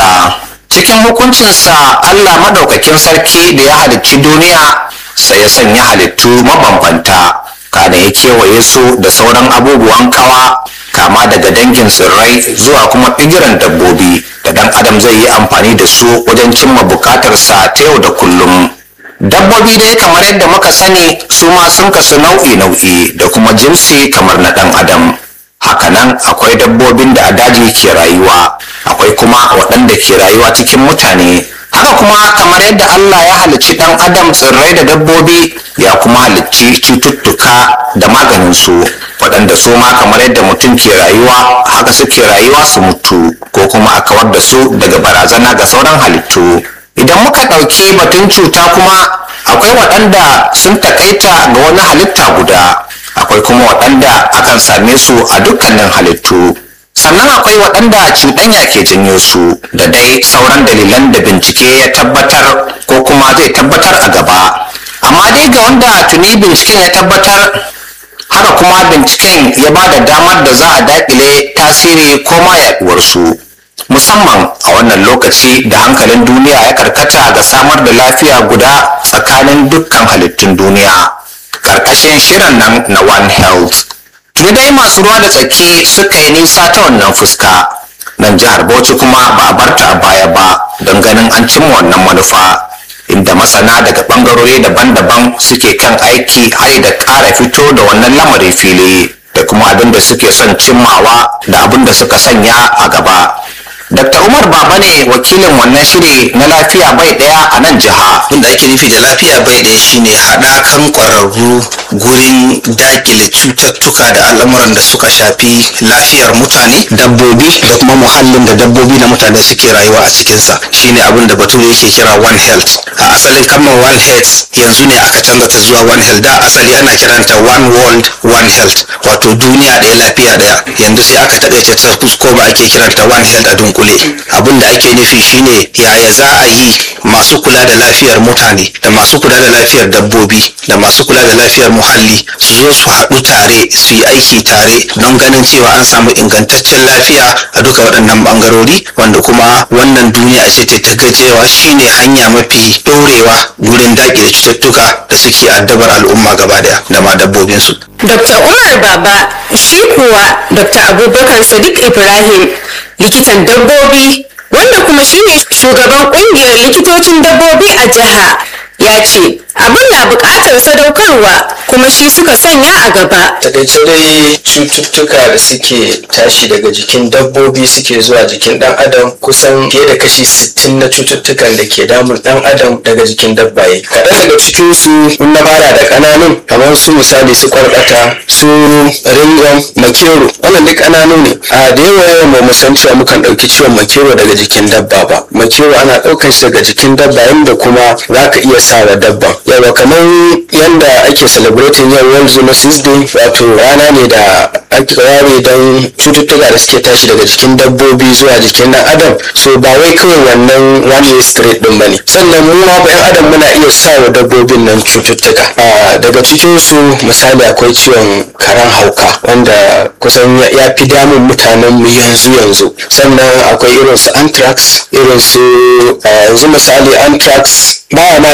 Allah cikin hukuncinsa Allah madaukakin sarki da ya halicci duniya sai ya sanya halittu mabambanta kana ya kewaye su da sauran abubuwan kawa kama daga dangin tsirrai zuwa kuma bigiran dabbobi da dan adam zai yi amfani da su wajen cimma bukatarsa ta yau da kullum dabbobi dai kamar yadda muka sani su ma sun kasu nau'i-nau'i da kuma jinsi kamar na dan adam hakanan akwai dabbobin da a daji ke rayuwa akwai kuma waɗanda ke rayuwa cikin mutane haka kuma kamar yadda Allah ya halicci ɗan adam tsirrai da dabbobi ya kuma halicci cututtuka da maganinsu waɗanda su ma kamar yadda mutum ke rayuwa haka suke rayuwa su mutu ko kuma a kawar da su daga barazana ga sauran halittu idan muka ɗauki batun cuta kuma akwai waɗanda sun takaita ga wani halitta guda akwai kuma waɗanda akan same su a dukkanin halittu sannan akwai waɗanda cuɗanya ke janyo su da dai sauran dalilan da bincike ya tabbatar ko kuma zai tabbatar a gaba amma dai ga wanda tuni binciken ya tabbatar haka kuma binciken ya ba da damar da za a daƙile tasiri ko ma yaɗuwarsu musamman a wannan lokaci da hankalin duniya ya karkata ga samar da lafiya guda tsakanin dukkan halittun duniya karkashin shirin nan na one health tuni dai masu ruwa da tsaki suka yi nisa ta wannan fuska nan jihar bauchi kuma ba a barta a baya ba don ganin an cimma wannan manufa inda masana daga bangarori daban-daban suke kan aiki har da ƙara fito da wannan lamari fili da kuma abin da suke son cimmawa da abin da suka sanya a gaba Dr. Umar Baba ne wakilin wannan shiri na lafiya bai daya a nan jiha. Abin da ake nufi da lafiya bai ɗaya shine haɗakan ƙwararru gurin dakile cututtuka da al'amuran da suka shafi lafiyar mutane, dabbobi da kuma muhallin da dabbobi da mutane suke rayuwa a cikinsa. Shine abin da bature yake kira One Health. A asalin kalmar One Health yanzu ne aka canza ta zuwa One Health. Da asali ana kiranta One World One Health wato duniya ɗaya lafiya ɗaya. Yanzu sai aka taƙaice ta ko ba ake kiranta One Health a dunkule. abin da ake nufi shine yaya za a yi masu kula da lafiyar mutane da masu kula da lafiyar dabbobi da masu kula da lafiyar muhalli su zo su haɗu tare su yi aiki tare don ganin cewa an samu ingantaccen lafiya a duka waɗannan ɓangarori wanda kuma wannan duniya ce ta gajewa shine hanya mafi ɗorewa gurin daƙile cututtuka da suke addabar al'umma gaba daya da ma dabbobinsu. Dr. Umar Baba shi kuwa Dr. Abubakar Sadiq Ibrahim likitan dabbobi wanda kuma shine shugaban kungiyar likitocin dabbobi a jiha ya ce abin na bukatar sadaukarwa kuma shi suka sanya a gaba. takaice dai cututtuka da suke tashi daga jikin dabbobi suke zuwa jikin dan adam kusan fiye da kashi 60 na cututtukan da ke damun dan adam daga jikin dabbaye kaɗan daga cikin su in na fara da ƙananun kamar su misali su kwarɗata su ringon makero wannan duk ƙananu ne a da yawa yawan mu san cewa mukan ɗauki ciwon makero daga jikin dabba ba makero ana ɗaukan shi daga jikin dabba yanda kuma za ka iya sa wa dabban yawa kamar yanda ake celebrating yau world zoonosis day wato rana ne da ake ware don cututtuka da suke tashi daga jikin dabbobi zuwa jikin dan adam so ba wai kawai wannan one way street din bane sannan mu ma yan adam muna iya sa wa dabbobin nan cututtuka daga cikin su misali akwai ciwon karan hauka wanda kusan ya fi damun mutanen mu yanzu yanzu sannan akwai irin su anthrax irin su yanzu misali anthrax baya ma